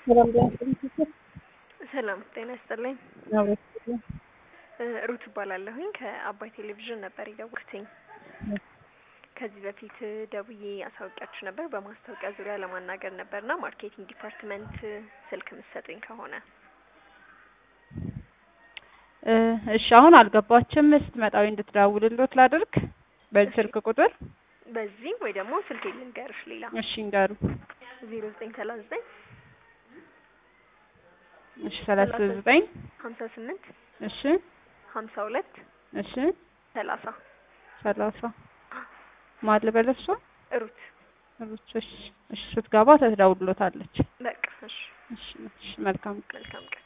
ሰላም ጤና ይስጥልኝ። ሰላም ጤና ይስጥልኝ። አብሮ ይስጥልኝ። እ ሩት እባላለሁኝ ከአባይ ቴሌቪዥን ነበር የደወልኩትኝ። ከዚህ በፊት ደውዬ አሳውቂያችሁ ነበር በማስታወቂያ ዙሪያ ለማናገር ነበርና ማርኬቲንግ ዲፓርትመንት ስልክ ምትሰጡኝ ከሆነ እ እሺ አሁን አልገባችም። ስትመጣዊ እንድትደውልልዎት ላድርግ በዚህ ስልክ ቁጥር? በዚህ ወይ ደግሞ ስልክ ልንገርሽ ሌላ እሺ እንገሩ። ዜሮ ዘጠኝ ሰላሳ ዘጠኝ እሺ ሰላሳ ዘጠኝ ሀምሳ ስምንት እሺ ሀምሳ ሁለት እሺ ሰላሳ ሰላሳ ማን ልበል እሷ? ሩት ሩት እሺ እሺ ስትገባ ትደውልልዎታለች። በቃ እሺ እሺ እሺ መልካም መልካም ቀን